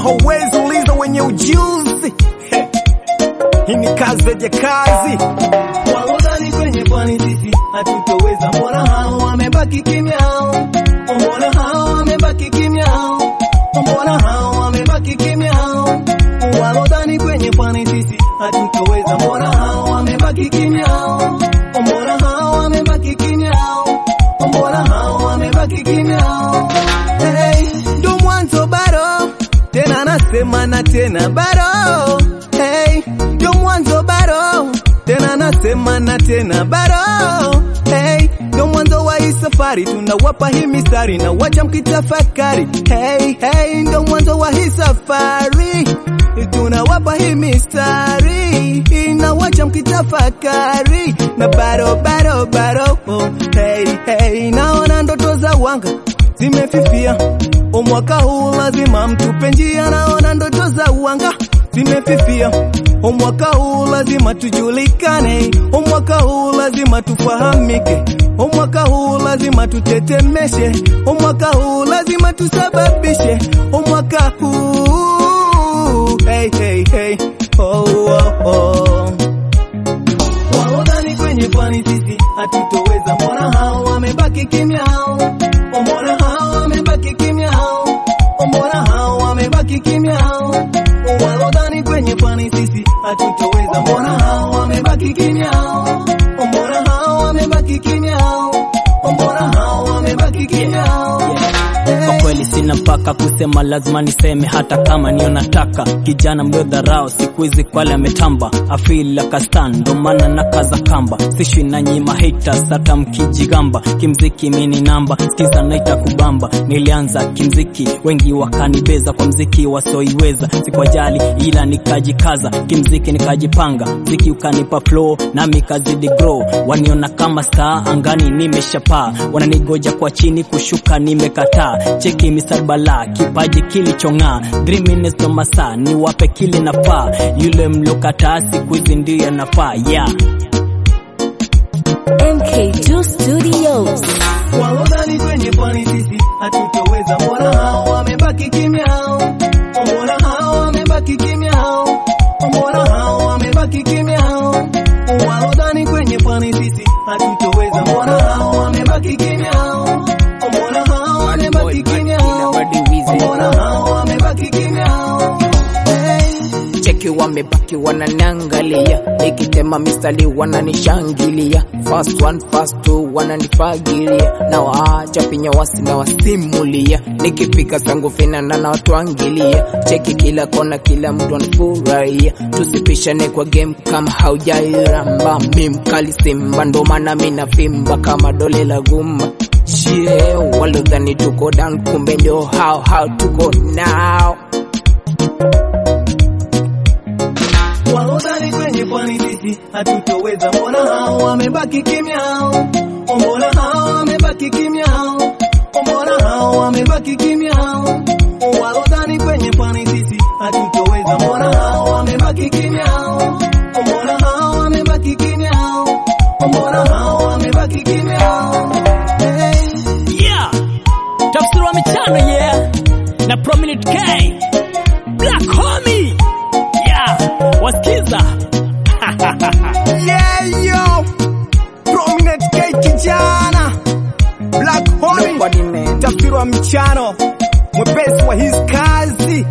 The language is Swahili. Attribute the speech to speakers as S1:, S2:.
S1: hauwezi uliza wenye ujuzi. Hii ni kazi ya kazi.
S2: Walodhani kwenye pwani sisi hatutoweza, mbona hao wamebaki kimya? Mbona hao wamebaki kimya? Mbona hao wamebaki kimya? Walodhani kwenye pwani sisi hatutoweza, mbona hao wamebaki kimya? Mbona hao wamebaki kimya? Mbona hao wamebaki kimya?
S1: Hey, ndo mwanzo bado, tena nasema na tena bado. Hey, ndo mwanzo bado, tena nasema na tena bado. Hey, ndo mwanzo wa hii safari, tunawapa hii mistari na wacha mkitafakari. Hey, hey, ndo mwanzo wa hii safari, tunawapa hii mistari na wacha mkitafakari na bado bado bado. Oh, hey, hey, naona ndoto za wanga zimefifia. O, mwaka huu lazima mtupe njia, naona ndoto za uanga zimefifia. O, mwaka huu lazima tujulikane. O, mwaka huu lazima tufahamike. O, mwaka huu lazima tutetemeshe. O, mwaka huu lazima tusababishe. O, mwaka huu hey, hey, hey. Oh, oh, oh.
S2: Walodhani kwenye pwani sisi hatutoweza, mbona hao wamebaki kimya? Mbona hao wamebaki kimya? Mbona hao wamebaki kimya? Walodhani kwenye pwani sisi hatutoweza, mbona hao wamebaki kimya? Mbona hao wamebaki kimya? Mbona hao wamebaki kimya?
S3: Kwa kweli sina mpaka kusema, lazima niseme hata kama niyo nataka. Kijana mliodharau siku hizi kwale ametamba, afila kastan, ndo maana na kaza kamba, sishwi na nyima haters, hata mkijigamba. Kimziki mini namba, skiza naita kubamba. Nilianza kimziki, wengi wakanibeza kwa mziki wasioiweza, sikwajali ila nikajikaza kimziki, nikajipanga, mziki ukanipa flow, nami kazidi grow. Waniona kama star angani, nimeshapaa, wananigoja kwa chini, kushuka nimekataa. Cheki misal bala, kipaji kilichong'aa, dream minutes ndo masaa, niwape kile nafaa, yule mlokataa siku hizi ndiye nafaa, yeah.
S4: MK2 Studios.
S2: Walodhani kwenye pwani sisi hatutoweza, mbona hao wamebaki kimya? Mbona hao wamebaki kimya? Mbona hao wamebaki kimya? Walodhani kwenye pwani sisi hatutoweza, mbona hao wamebaki kimya? Mbona hao wamebaki kimya? Mbona hao wamebaki kimya? Hey.
S5: cheki wamebaki wananiangalia, nikitema mistari wananishangilia, fast one fast two wananifagilia, na waacha pinya wasi na wasimulia, nikipika zangu finana na watu angilia, cheki kila kona, kila mtu anafurahia, tusipishane kwa game kama haujairamba, mi mkali Simba, ndo maana mi navimba kama dole la gumba Shie, walodhani tuko down, kumbe ndio hao hao tuko now.
S2: Walodhani kwenye pwani sisi hatutoweza, mbona hao wamebaki kimya? Mbona hao wamebaki kimya? Mbona hao wamebaki kimya? Walodhani kwenye pwani sisi hatutoweza, mbona hao wamebaki kimya? Mbona hao wamebaki kimya? Mbona hao wamebaki kimya? Hey.
S3: Yeah. Tafsiri wa michano yeah. Na Prominent K. Black Homie. Yeah. Wasikiza.
S1: Yeah, yo. Prominent K kijana. Black Homie.
S5: Nobody man.
S1: Tafsiri wa mchano. Mwepesi wa hizi kazi.